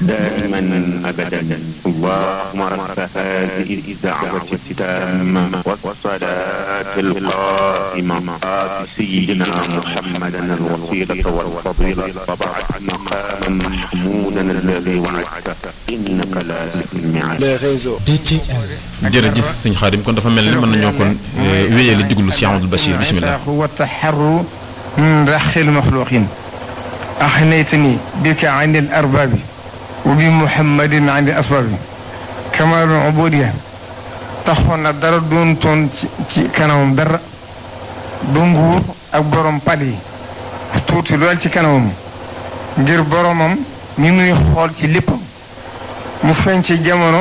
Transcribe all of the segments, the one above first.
دائما أبدا اللهم رب هذه الدعوة التامة والصلاة القائمة آت سيدنا محمدا الوسيلة والفضيلة وبعث مقاما محمودا الذي وعدته إنك لا تخلف الميعاد les réseaux. jërëjëf sëñ Xaadim kon dafa mel ni mën nañoo kon wéyali diglu si Amadou Bachir bisimilah. والتحرر من رخ المخلوقين أخنيتني بك عن الأرباب وبمحمد عن الأسباب كمال العبودية taxoon na dara doon toon ci ci kanamam dara du nguur ak borom pal yi tuuti lool ci kanamam ngir boromam mi muy xool ci léppam mu feeñ ci jamono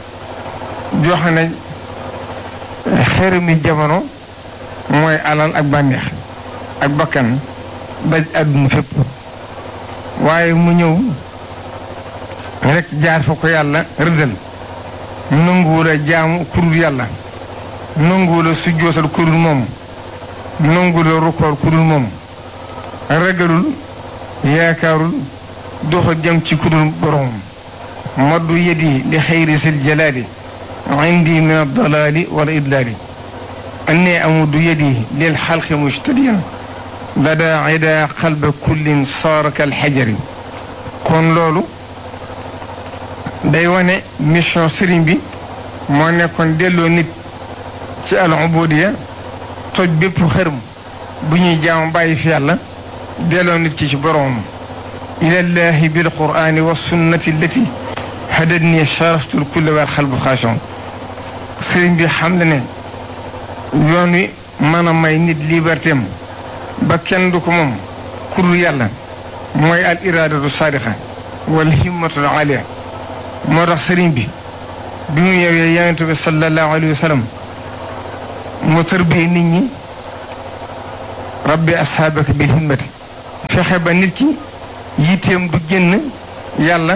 joxe na xeer mi jamono mooy alal ak bànneex ak bakkan daj àdduna fépp waaye mu ñëw rek jaar fa ko yàlla rëddal nanguwul a jaamu kurul yàlla nanguwul a sujjootal kurul moom nanguwul a rukkoor kurul moom ragalul yaakaarul doxa jëm ci kurul boromam maddu yedi li xayri sil jalaali indi min addalaali wal idlaali anni amuddu yedi lil xalqi mujtadiyan lada ida qalba kullin saara kal xajari kon loolu day wane mission sëriñ bi moo nekkoon delloo nit ci al ubudiya toj bépp xërëm bu ñuy jaamu bàyyi fi yàlla delloo nit ci ci boroomam ilallahi bil qur'ani wa sunnati allati hadadni sharaftu l kulla wal xalbu xaashon sëriñ bi xam le ne yoon wi mën a may nit liberté am ba kenn du ko moom kurul yàlla mooy al iradatu saadiqa wal himmatul aliya moo tax sëriñ bi bi mu ñëwee yonent bi sallallahu alayhi wa sallam mu tërbiyee nit ñi rabbi ashaabaka bil himmati fexe ba nit ki yitteem du génn yàlla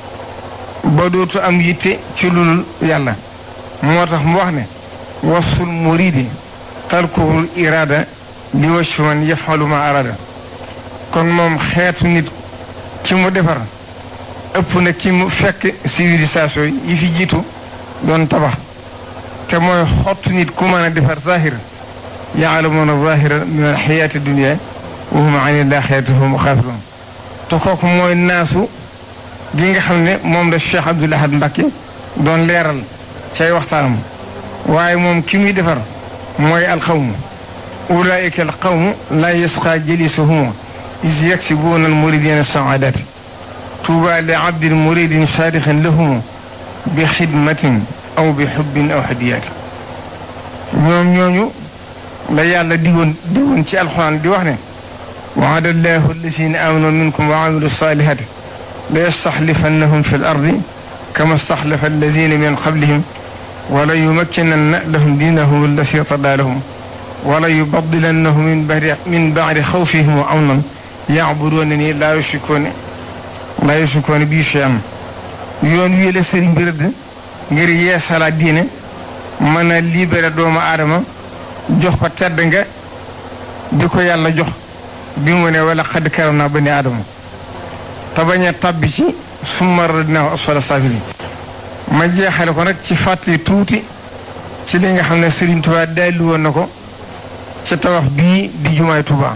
ba dootu am yitte ci lulul yàlla moo tax mu wax ne wasul muridi talkuhul irada li waccu man yafalu ma arada kon moom xeetu nit ki mu defar ëpp na ki mu fekk civilisation yi fi jiitu doon tabax te mooy xottu nit ku mën a defar zahir yaalamuuna zahira min alxayaati dunia wa hum an ilaxirati hum xaafiroon te kooku mooy naasu gi nga xam ne moom la Cheikh Abdoul Ahad Mbacké doon leeral cay waxtaanam waaye moom ki muy defar mooy alqawmu ulaika alqawmu laa yasqa jalisuhum is yaksibuuna almuridina saadati tuuba li abdin muridin saadixin lahum bi xidmatin aw bi xubbin aw hadiyaati ñoom ñooñu la yàlla digoon digoon ci alxuraan di wax ne waada allahu alladina amanu minkum wa amilu salihati la yastaxlifannahum fi l ardi kama staxlafa alladina min qablihim wala yumakkinanna lahum diinahum allati irtadaa lahum wala yubadilannahum min badi min badi xawfihim wa amnan yacbuduunani laa yushrikuuna laa yushrikuuna bii shay'an yoon wii la sëriñ bi rëdd ngir yeesalaat diine mën a libéré doomu aadama jox ko tedd nga bi ko yàlla jox bi mu ne wala xad karam naa bani aadama te bañ a tabbi ci summa radnaahu asfala saafiliin ma jeexale ko nag ci fàttali tuuti ci li nga xam ne Serigne Touba dalli woon na ko ci tabax bii di jumaay Touba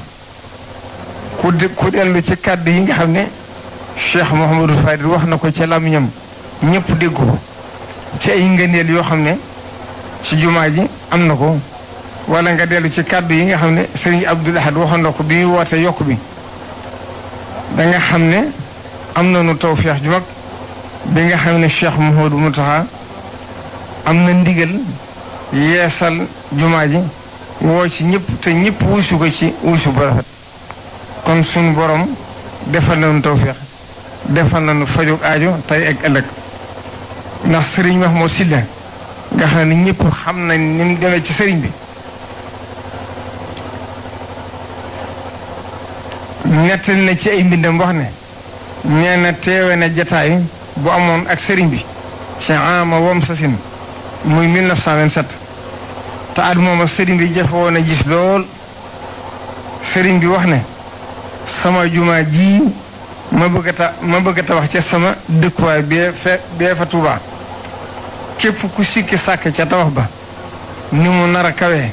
ku de ku dellu ci kàddu yi nga xam ne Cheikh Mouhamadou Fadil wax na ko ci làmmiñam ñëpp dégg ko ci ay ngëneel yoo xam ne ci jumaa ji am na ko wala nga dellu ci kàddu yi nga xam ne Serigne Abdoul Ahad waxoon na ko bi muy woote yokk bi da nga xam ne am nañu tawfeex ju mag bi nga xam ne Cheikh Mouhamadou Mountakha am na ndigal yeesal jumaa ji woo ci ñëpp te ñëpp wuusu ko ci wuusu bu rafet kon suñu borom defal nañu tawfeex defal nañu fajug aajo tey ak ëllëg ndax sëriñ Mahmoud Sylla nga xam ne ñëpp xam nañ ni mu demee ci sëriñ bi nettali na ci ay mbindam wax ne nee na teewe na jataay bu amoon ak sëriñ bi ci ama wom sasin muy 1927 te at mooma sëriñ bi jafe woon a gis lool sëriñ bi wax ne sama jumaa ji ma bëgg a ta ma bëgg a tabax ca sama dëkkuwaay bee fe bee fa Tuubaa képp ku sikki sàkk ca tabax ba ni mu nar a kawee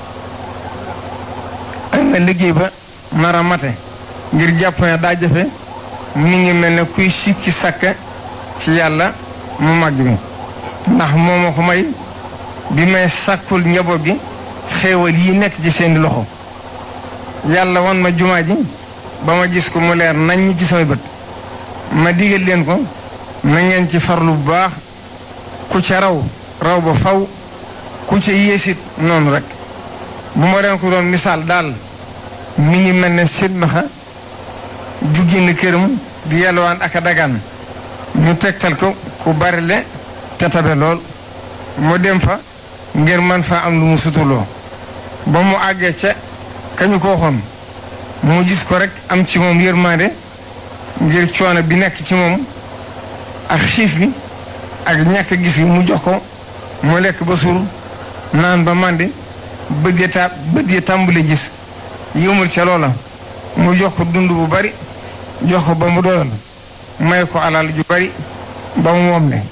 ak na liggéey ba nar a mate ngir jàpp ne daa jafe mi ngi mel ne kuy sikki sàkk ci yàlla mu màgg bi ndax moo ma ko may bi may sàkkul njaboot bi xéewal yi nekk ci seeni loxo yàlla wan ma jumaa ji ba ma gis ko mu leer nañ ci samay bët ma digal leen ko na ngeen ci farlu bu baax ku ca raw raw ba faw ku ca yéesit noonu rek bu ma leen ko doon misaal daal mi ngi mel ne silmaxa ju génn këram di yalwaan ak a dagaan ñu tegtal ko ku bari le te tabe lool mu dem fa ngir man fa am lu mu sutuloo ba mu àggee ca kañu ko waxoon mu gis ko rek am ci moom yërmande ngir coono bi nekk ci moom ak xiif bi ak ñàkk gis gi mu jox ko mu lekk ba suur naan ba màndi bët ya ta bët ya tàmbali gis yëmul ca loola mu jox ko dund bu bari jox ko ba mu doyoon may ko alal ju bari ba mu moom ne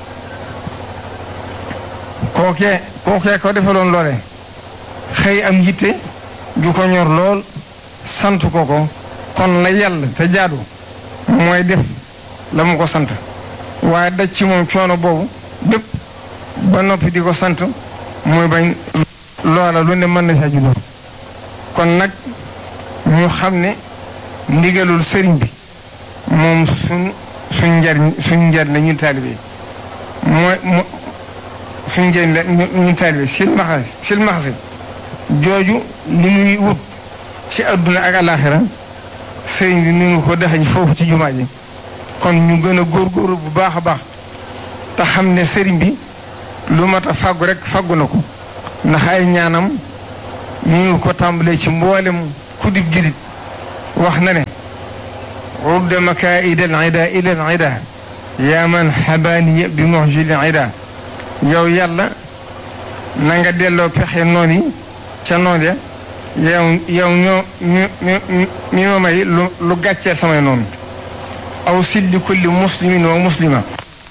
kookee kookee ko defaloon loole xëy am yitte ju ko ñor lool sant ko ko kon la yàlla te jaadu mooy def la mu ko sant waaye daj ci moom coono boobu bépp ba noppi di ko sant muy bañ loola lu ne mën na saa juddoo kon nag ñu xam ne ndigalul sëriñ bi moom suñ suñ njariñ suñ njariñ la ñun taalibe mooy mo suñ njariñ la ñun taalibe silmaxa silmaxa jooju li muy wut ci adduna ak alaxira sëriñ bi mi ngi ko dexañ foofu ci jumaa ji kon ñu gën a góorgóorlu bu baax a baax te xam ne sëriñ bi lu mat a fàggu rek fàggu na ko ndax ay ñaanam mi ngi ko tàmbalee ci mboolem kudib julit wax na ne rudda makaida al ida ila al ida yaa man xabaaniya bi muxjil al ida yow yàlla na nga delloo pexe noon yi ca noon ya yow yow ñoo ñu ñu mi ma may lu lu gàcceel samay noonu aw silli kulli muslimin wa muslima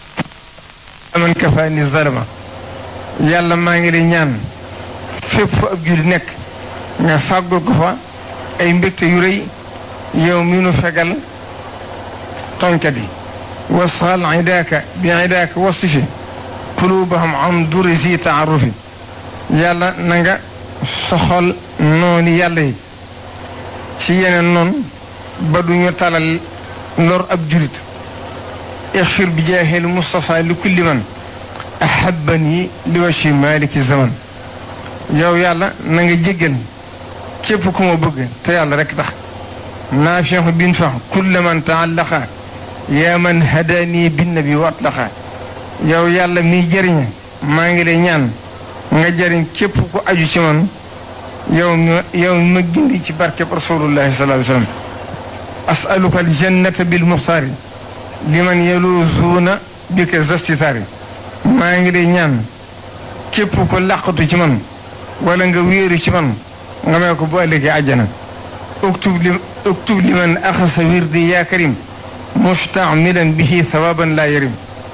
man kafaani zalama yàlla maa ngi lay ñaan fépp fu ab julli nekk nga fàggul ko fa ay mbégte yu rëy yow mi nu fegal tooñkat yi wasxal idaaka bi idaaka wasifi qulubahum am duri si taarufi yàlla na nga soxal noonu yàlla yi ci yeneen noonu ba duñu talal lor ab julit ixfir bi jaahil Mustafa li kulli man ahabani li washi maliki zaman yow yàlla na nga jéggal képp ku ma bëgg te yàlla rek tax naafiu bin fax kulla man taallaqa yaa man hadani binnabi wa atlaqa yow yàlla miy jëriña maa ngi lay ñaan nga jëriñ képp ku aju ci man yow ma yow ma gindi ci barkeb rasulullahi sallallahu alayhi wa sallam asaluka aljannata bil muxtaari liman yaluzuuna bika zastitaari maa ngi lay ñaan képp ko làqatu ci man wala nga wéeru ci man nga may ko bu ëllëgee àjjana uktub li uktub liman axasa wirdi yaa karim mustamilan bihi thawaban laa yarim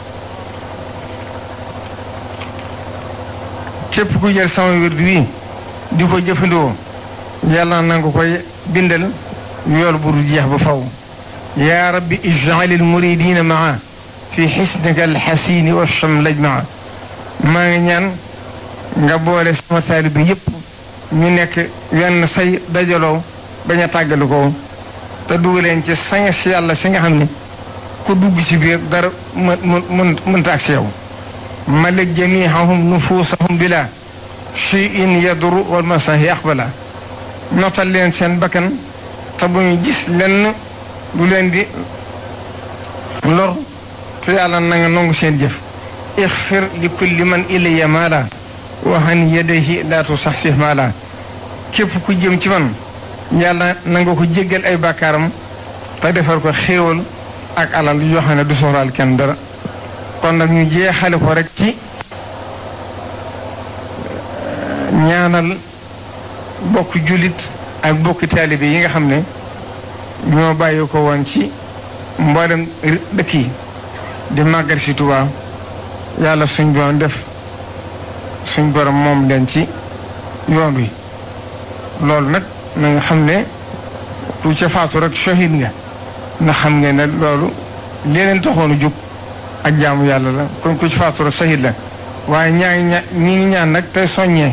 képp ku jël sama wirdi wi di ko jëfandikoo yàlla na nga koy bindal yool bu du jeex ba faw yaa rabbi ij'al al muridina maa fi xisnika alxasini wa chamlaj maa maa ngi ñaan nga boole sama taalibe yëpp ñu nekk wenn say dajaloo bañ a tàggali ko te dugg leen ci sañ si yàlla si nga xam ne ku dugg ci biir dara mën mën mënta ak si yow malik jamihahum nufuusahum bila cheyin yadru wal masahi aqbala notal leen seen bakkan te bu ñu gis lenn lu leen di lor te yàlla na nga nangu seen jëf ixfir li kulli man ilayya maala wa an yadayhi laa tusaxsih maala képp ku jëm ci man yàlla na nga ko jéggal ay bàkkaaram te defal ko xéewal ak alal yoo xam ne du soxlaal kenn dara kon nag ñu jeexale ko rek ci ñaanal bokk jullit ak bokk taalibe yi nga xam ne ñoo bàyyi ko woon ci mboolem dëkk yi di màggal si Tuubaa yàlla suñ borom def suñ borom moom leen ci yoon wi loolu nag na nga xam ne ku ca faatu rek shahid nga na xam nga ne loolu leneen taxoon a jóg ak jaamu yàlla la kon ku ci faatu rek shahid la waaye ñaa ngi ña ñi ngi ñaan nag tey soññee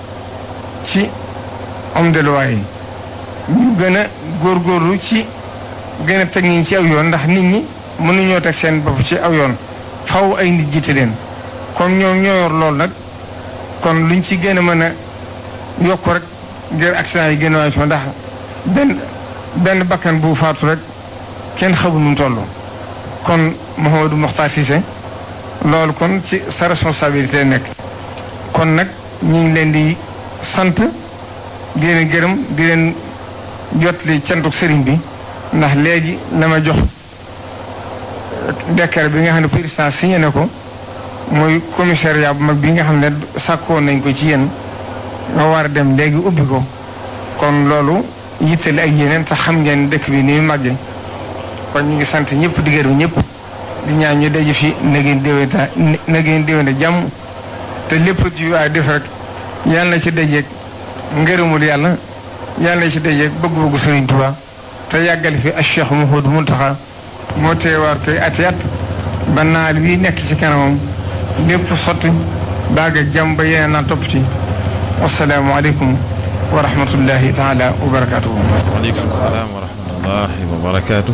ci homme de loi yi ñu gën a góorgóorlu ci gën a teg ñi ci aw yoon ndax nit ñi mënuñoo teg seen bopp ci aw yoon faw ay nit jiite leen comme ñoom ñoo yor loolu nag kon luñ ci gën a mën a yokk rek ngir accident yi gën a waay ndax benn benn bakkan bu faatu rek kenn xamul nu mu toll kon Mouhamadou Mokhtar Cissé loolu kon ci sa responsabilité nekk kon nag ñu ngi leen di sant di leen gërëm di leen jotli cantuk sëriñ bi ndax léegi la ma jox décret bi nga xam ne président signé na ko mooy commissariat bu mag bi nga xam ne sàkkoon nañ ko ci yéen nga war a dem léegi ubbi ko kon loolu yittali ak yeneen te xam ngeen dëkk bi ni mu màggee kon ñu ngi sant ñëpp di gërëm ñëpp di ñaan ñu daje fi na ngeen déwénta na ngeen déwénte jàmm te lépp ci waay def rek yàlla na ci dajeeg ngërëmul yàlla yàlla na ci dajeeg bëgg-bëggu Sëriñ Tuubaa te yàggal fi ak Cheikh Mouhamadou Mountakha moo teewaat koy ati at ba naal wi nekk ci kanamam lépp sotti baag ak jàmm ba yeneen naa topp ci wasalaamu aleykum wa rahmatullahi taala wa barakaatuhu. waaleykum salaam wa rahmatullahi wa barakaatu.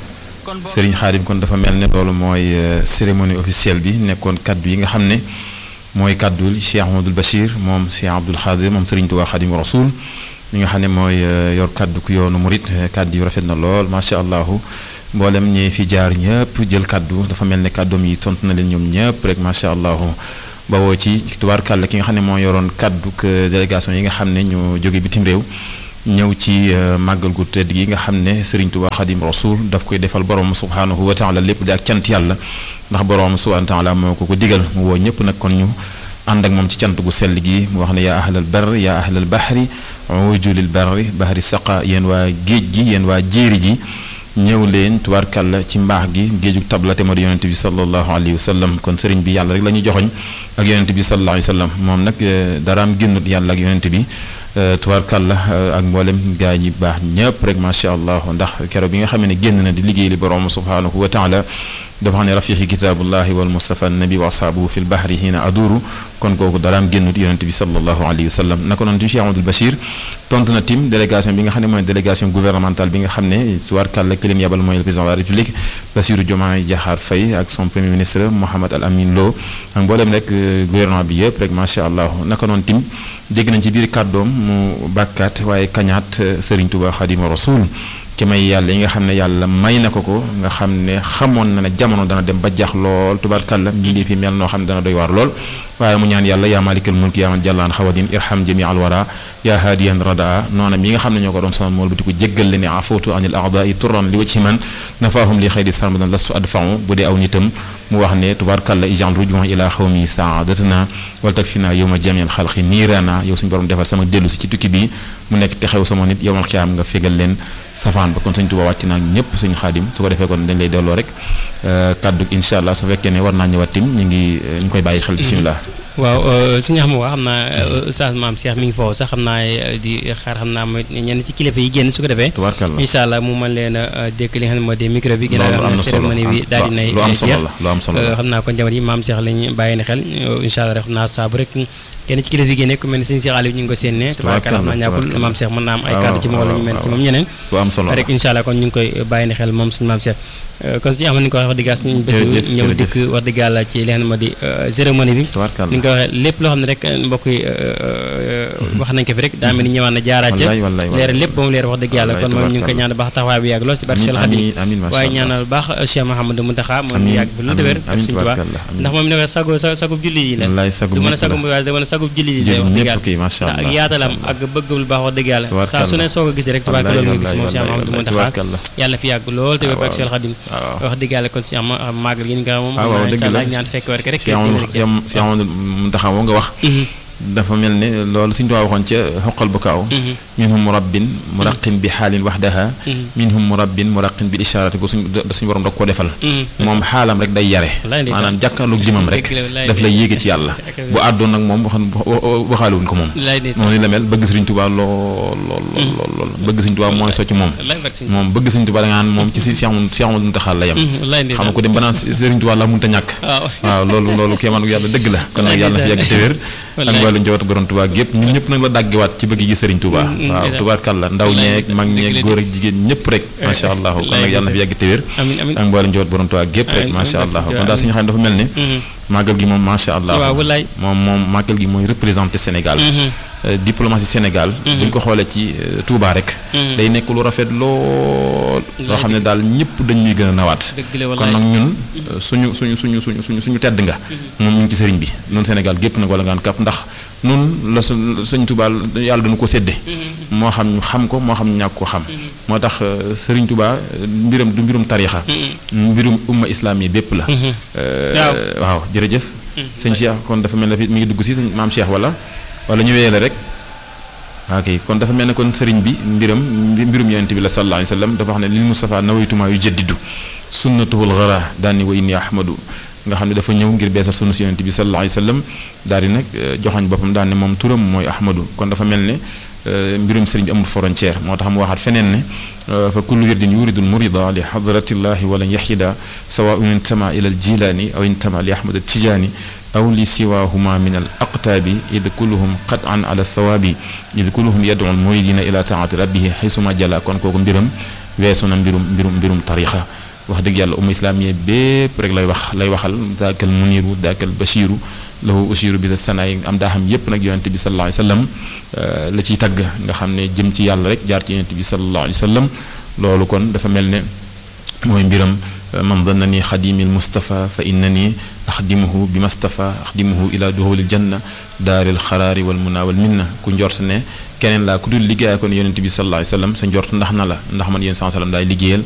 Serigne Khadim kon dafa mel ne loolu mooy cérémonie officielle bi nekkoon kaddu yi nga xam ne mooy kaddu Cheikh Ahmadul Bachir moom Cheikh Abdoul Khadir moom Serigne Touba Khadim Rasoul mi nga xam ne mooy yor kaddu ku yoonu murit kaddu yu rafet na lool macha allah mboolem ñi fi jaar ñëpp jël kaddu dafa mel ne kaddoom yi tontu na leen ñoom ñëpp rek macha allah. bawoo ci tubaarkàlla ki nga xam ne moo yoroon kaddu délégation yi nga xam ne ñu jóge bitim réew ñëw ci màggal gu tedd gi nga xam ne Serigne Touba Khadim Rasoul daf koy defal borom subhaanahu wa taala lépp di ak cant yàlla ndax borom subhaanahu wa taala moo ko ko digal mu woo ñëpp nag kon ñu ànd ak moom ci cant gu sell gi mu wax ne yaa ahlal bar yaa ahlal bahri ujulil barri bahri saqa yéen waa géej gi yéen waa jéeri ji ñëw leen tubaarkàlla ci mbaax gi géejug tabla te moo di yonente bi sallallahu alayhi wa sallam kon sëriñ bi yàlla rek la ñuy joxoñ ak yonente bi sallallahu alayhi wa sallam moom nag daraam génnut yàlla ak yonente bi tubaarkàlla ak mboolem gaa ñi baax ñëpp rek macha allah ndax keroog bi nga xam ne génn na di liggéey li borom subhanahu wa taala dafa xam ne rafiqi kitaabullahi wal mustafa nabi wa asaabuhu fi lbahri hiina aduru kon kooku daraam génnut yonente bi sallallahu alayhi wa sallam naka noonu tim Cheikh Amadou Bachir tontu na tim délégation bi nga xam ne mooy délégation gouvernementale bi nga xam ne tubaarkàlla ki leen yabal mooy le président de la république Bassirou Diomaye Diakhar Faye ak son premier ministre Mohamed Al Amin Lo ak mboolem rek gouvernement bi yëpp rek macha allah naka noonu tim dégg nañ ci biir kàddoom mu bàkkaat waaye kañaat Serigne Touba Khadimou Rasoul ci may yàlla yi nga xam ne yàlla may na ko ko nga xam ne xamoon na ne jamono dana dem ba jax lool tubaarkàlla mbindee fi mel noo xam ne dana doy waar lool waaye mu ñaan yàlla yaa malikal mulki yaa man jàllaan xawadin irham jami al wara yaa haadiyan radaa noonam yi nga xam ne ñoo ko doon sonal mool bi di ko jéggal le ne afootu anil aadai turan li wacci man nafaahum li xayri sarmadan lastu adfau bu dee aw nitam mu wax ne tubaarkàlla ijal rujuwan ila xawmi saadatana wal takfina yowma jamial xalqi niirana yow suñu borom defal sama dellu si ci tukki bi mu nekk te xew sama nit yowmal xiyaam nga fégal leen safaan ba kon sëñ Tuubaa wàcc naa ñëpp sëñ xaadim su ko defee kon dañ lay delloo rek kaddu incha allah su fekkee ne war naa ñëwaat tim ñu ngi ñu koy bàyyi xel bisimilah. waaw suñu xam waa xam naa oustaz maam Cheikh mi ngi foofu sax xam naa di xaar xam naa mooy ñenn ci kilifa yi génn su ko defee tubaarkàlla incha allah mu mën leen a dékk li nga xam ne moo di micro bi loolu am na solo cérémonie bi daal di nay lu am solo jeex la lu am solo la xam naa kon jamono yi maam Cheikh lañu bàyyi na xel incha allah rek xam naa saabu rek kenn ci kilifa yi génne ku mel ne sëñ Cheikh Aliou ñu ngi ko séenee tubaarkàlla xam naa ñàkkul maam Cheikh mën naa am ay kàddu ci moom wala ñu mel ci moom ñeneen lu am solo la rek incha allah kon ñu ngi koy bàyyi na xel moom suñu maam Cheikh kon suñu amoon ni ko wax dëgg suñu bés jërëjëf ñëw jërëjëf. dikk wax dëgg yàlla ci li nga xam ne moo di cérémonie bi tubaarkàlla ni nga ko waxee lépp loo xam ne rek mbokk yi wax nañ ko fi rek daa mel ni ñëwaat na jaaraat ca wallaay wallaay wallaay. leeral lépp ba mu leer wax dëgg yàlla kon moom ñu ngi koy ñaan baax taxawaay bi yàgg lool ci barke Cheikh Khadim amiin amiin macha waaye allah ñaanal baax Cheikh Mouhamadou Mountakha moom Amiin, yàgg bi lu amiin, déwér ak amiin, Sëñ Tuubaa tubaarkàlla, amiin. ndax moom ne ko sagu sa sagub julli yi la wallaay sagu du mën a ñëpp sagub la. waaye da mën a sagub julli yi la Jullit wax dëgg ñëpp yàlla kii macha ndax allah ak yaatalam macha ak bëggam lu baax wax dëgg yàlla saa su ne soo ko gis rek tubaarka wallaay, loolu nga gis moom Cheikh wallaay, Mouhamadou wallaay, Mountakha tubaarkàlla. yàlla fi yàgg lool te wér ak waaw. Cheikh Khadim waaw. wax dëgg yàlla kon si am màggal gi nga moom ah waaw incha dëgg la allah ñaan fekk war rek Cheikh Amadou Cheikh Amadou Mountakha moo nga wax dafa mel ne loolu suñu tubaab waxoon ca xoqal bu kaaw minhum murabbin muraqin bi xaalin waxdaha minhum murabbin muraqin bi isharati ko suñ suñu borom da ko defal moom xaalam rek day yare maanaam jàkkaarloog jëmam rek daf lay yéege ci yàlla bu àddoon nag moom waxan waxaalewuñ ko moom moom ni la mel bëgg sëriñ Tuubaa lool lool lool lool bëgg sëriñ Tuubaa mooy socc moom moom bëgg sëriñ Tuubaa da nga naan moom ci si Cheikh Cheikh Amadou Muntaxa la yem xam nga ko dem ba naan sëriñ Tuubaa la mënta ñàkk waaw loolu loolu kéemaanu yàlla dëgg la kon nag yàlla na fi yàgg te wér ak mboolem njabootu borom Tuubaa gépp ñun ñëpp nag la dàggewaat ci bëgg gi sëriñ Tuubaa waaw tubaarkàlla ndaw ñeeg mag ñeeg góor ak jigéen ñëpp rek macha allah kon nag yàlla na fi yàgg te wér ak mboolem njabootu borom Tuubaa gépp rek macha allah kon daal suñu xam ne dafa mel ne màggal gi moom macha allah moom moom màggal gi mooy représenté Sénégal diplomatie Sénégal buñ ko xoolee ci Touba rek day nekk lu rafet lool loo xam ne daal ñëpp dañ ñuy gën a nawaat kon nag ñun suñu suñu suñu suñu suñu suñu tedd nga moom ñu ngi ci sëriñ bi noonu Sénégal gépp nag wala ngaan kàpp ndax nun la sëñ Touba yàlla dañu ko sédde moo xam ñu xam ko moo xam ñu ñàkk ko xam moo tax sëriñ Touba mbiram du mbirum tarixa mbirum umma islam yi bépp la waaw jërëjëf sëñ Cheikh kon dafa mel ne mi ngi dugg si sëñ maam Cheikh wala wala ñu wéyale rek ok kon dafa mel ne kon sëriñ bi mbiram mbirum yonent bi la sallallahu alayhi wa sallam dafa wax ne lil Mustafa nawaytuma yu jaddidu sunnatuhul gara daani wa inni ahmadu nga xam ne dafa ñëw ngir beesal sunna si yonent bi sallallahu alayhi wa sallam daal di nag joxañ boppam daal ne moom turam mooy ahmadu kon dafa mel ne mbirum sëriñ bi amul frontière moo tax mu waxaat feneen ne fa kullu wirdin yuridu lmurida li hadratillahi walan yaxida sawaun intama ila al jilani aw intama li ahmad tijaani aw li siwahuma min al aqtaabi id kulluhum qatan ala sawaabi id kulluhum yadcu al muridina ila taati rabbihi xaysuma jala kon kooku mbiram weesu na mbirum mbirum mbirum tarixa wax dëgg yàlla umma islaamiya bépp rek lay wax lay waxal daakal muniru daakal bashiru lahu ushiru bi sanaay am daa xam yépp nag yonente bi sallallahu alayhi wa sallam la ciy tagg nga xam ne jëm ci yàlla rek jaar ci yonente bi sallallahu alayhi wa sallam loolu kon dafa mel ne mooy mbiram man dannani xadimi almustafa fa innani axdimuhu bi mastafa axdimuhu ila duxulil janna daaril xaraari wal muna wal minna ku njort ne keneen laa ku dul liggéey kon yonent bi sallallahu alayhi wasallam sa njort ndax na la ndax man yéen sallam daay liggéeyal